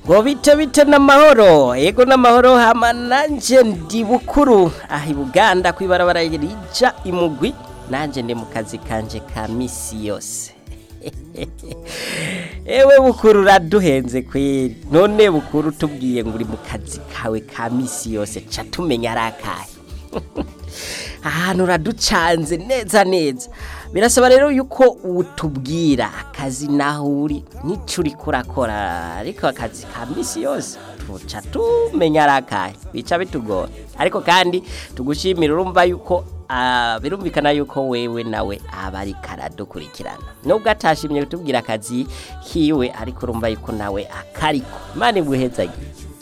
ngo bite bite n'amahoro yego n'amahoro hama nanje ndi bukuru aha i buganda kw'ibarabara rija imugwi nanje ndi mu kazi kanje ka misi yose ewe bukuru uraduhenze kweri none bukuru tubwiye ngo uri mu kazi kawe ka misi yose ca tumenya ari akahe ahantu uraducanze neza neza birasaba rero yuko utubwira akazi naho uri n'icyo uri kurakora ariko akazi ka misi yose tuca tumenya ari akahe bica bitugora ariko kandi tugushimira urumva yuko ah, birumvikana yuko wewe nawe aba ari karadukurikirana nubwo atashimye kutubwira akazi kiwe ariko urumva yuko nawe akariko imana iguhezagiye